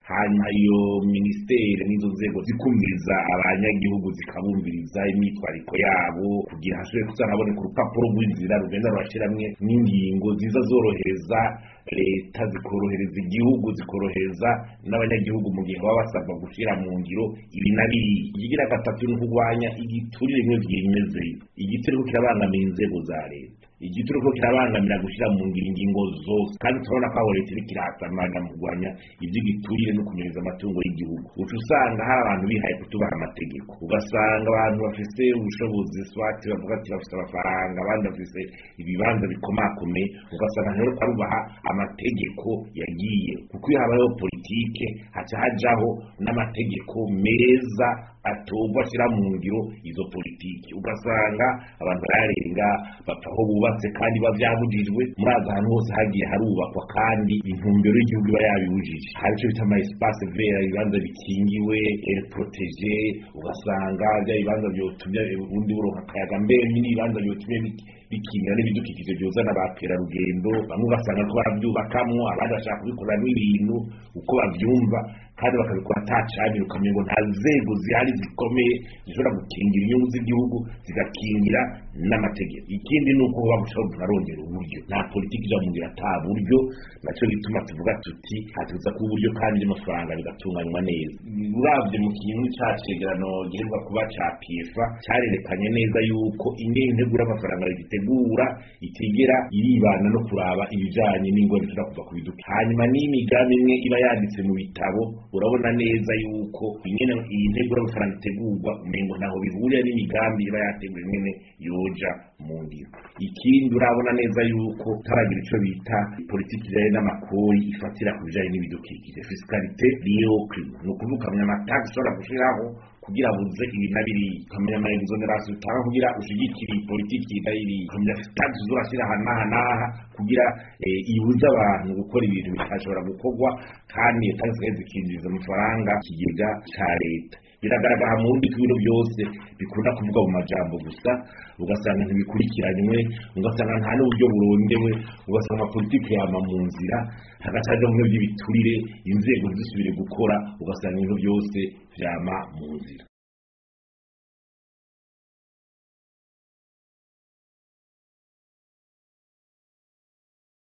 hanyuma iyo minisiteri n'izo nzego zikumviriza abanyagihugu zikabumviriza imyitwariko yabo kugira hashobore kuza haboneka urupapuro rw'inzira rugenda rurashiramwe n'ingingo ziza zorohereza leta zikorohereza igihugu zikorohereza n'abanyagihugu mu gihe baba basabwa gushyira mu ngiro ibi na biriya ikigira gatatu ni ukurwanya igiturire bimwe byimezeyo igiturire kirabangamira inzego za leta igituro ko kirabangamira gushyira mu ngiro ingingo zose kandi turabona ko aho leta iriko irasamana mu kurwanya ivy'igiturire no kunyereza amatungo y'igihugu uca usanga hari abantu bihaye kutubaha amategeko ugasanga abantu bafise ubushobozi swati bavuga ati bafise amafaranga abandi bafise ibibanza bikomakomeye ugasanga ntero barubaha amategeko yagiye kuko iyo habayeho politike haca hajaho n'amategeko meza atorwa ashyira mu ngiro izo politiki ugasanga abantu bararenga bapfa aho bubatse kandi biba byabujijwe murazi ahantu hose hagiye harubakwa kandi intumbero y'igihugu iba yabibujije hari icyo bita ama espace vera ibibanza bikingiwe protege ugasanga bya bibanza byotumye ubundi buronka akayaga mbere n'ibibanza byotumye bikingira n'ibidukikije byozana ba kerarugendo bamwe ugasanga ko barabyubakamwo abandi bashaka kubikoramo ibintu uko babyumva kandi bakabikora atacabira ukamenya ngo nta nzego zihari zikomeye zishobora gukingira inyungu z'igihugu zigakingira n'amategeko ikindi ni uko buba gushobora tunarongera uburyo nta politiki ija mu ngira ata buryo nacyo gituma tuvuga tuti hatuza kuba uburyo kandi n'amafaranga bigatunganywa neza uravye mu kintu ca cegerano giheruka kuba ca piefa carerekanye neza yuko ingene integura amafaranga rigitegura itigera iribana no kuraba ibijanye n'ingwara bishobora kuva ku biduka hanyuma n'imigambi imwe iba yanditse mu bitabo urabona neza yuko ingene iyi ntegura amafaranga itegurwa umengo ntaho bihurira n'imigambi iba yateguwe ingene yoja mu ngiro ikindi urabona neza yuko taragira ico bita politiki ijanye n'amakori ifatira ku bijanye n'ibidukikije fiscalité liée au climat ni ukuvuga ukamenya amatagisi ushobora gushiraho kugira buze ibi na biriya ukamenya ama exoneration utanga kugira ushigikire iyi politiki iri iriya ukamenya tagisi uzorashira aha n'aha n'aha kugira ibuze abantu gukora ibintu bitashobora gukorwa kandi iyo tagisi zikinjiriza amafaranga ikigega ca leta biragaragara mu bundi ibintu byose bikunda kuvuga mu majambo gusa ugasanga ntibikurikiranywe ugasanga nta n'uburyo burondewe ugasanga amapolitiki yama mu nzira hagacaja mu by'ibiturire inzego ntizisubire gukora ugasanga ibintu byose vyama mu nzira